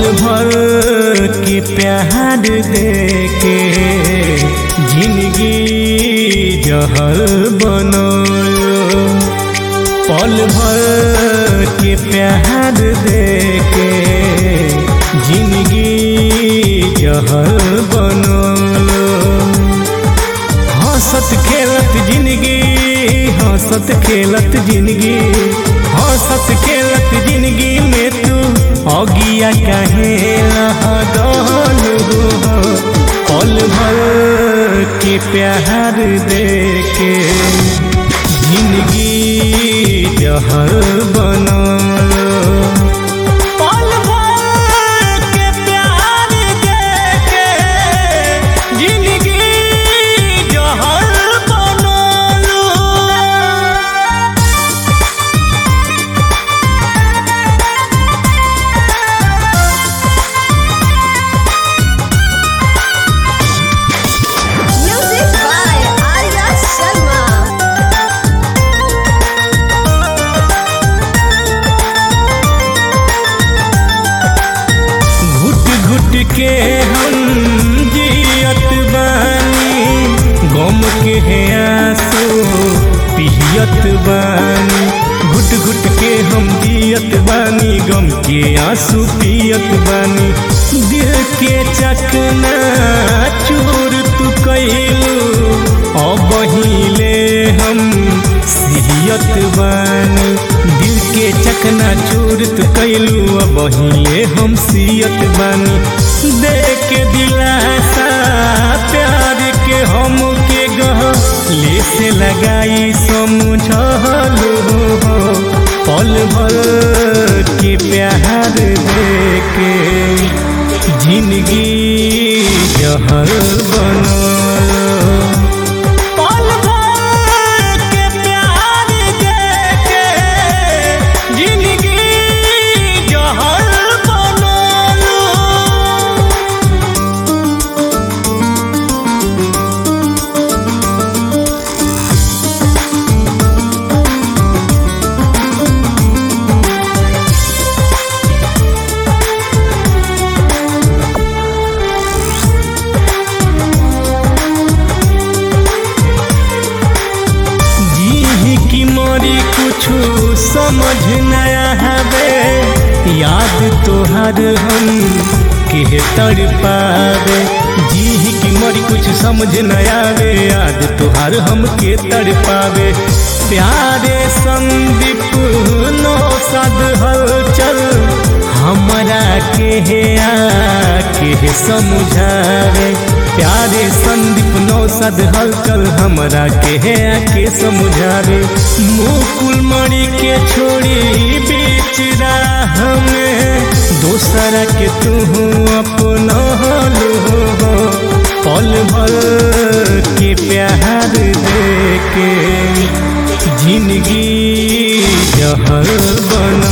भर के प्यार दे के जिंदगी जहर बनलो पल भर के प्यार दे के जिंदगी जहर बनलो हंसत खेलत जिंदगी हंसत खेलत जिंदगी हंसत खेलत जिंदगी में तू अगिया काहे लगल हो पल भर के प्यार दे के जिंदगी जहर बनल पल भर के प्यार दे के जिंदगी जहर बनल Music by Arya Sharma. घुट घुट के हम जियत बानी गम के है आंसू पियत बानी घुट घुट के हम जियत बानी गम के आंसू पियत बानी दिल के चकना चूर तू कैलू अब हिले हम सियत बानी दिल के चकना चूर तू कैलू अब हिले हम सियत बानी दे के दिलासा प्यार के हम के गह ले से लगाई समझलू हो पल भर के प्यार दे के जिंदगी जहर बनल पल भर के प्यार दे के जिंदगी जहर बनल जी की मोरी कुछ समझ नया हवे याद तोहर हम के तर पावे जी की मोरी कुछ समझ नया आवे याद तोहर हम के तर पावे प्यारे संदीप नो सद हलचल हमरा के है आके समझावे प्यारे संदीप नौसद हलचल हमरा के है आके समझावे मुकुल मणि के छोड़ी बीच राह में दोसरा के तू अपना हो पल भर के प्यार दे के जिंदगी जहर बन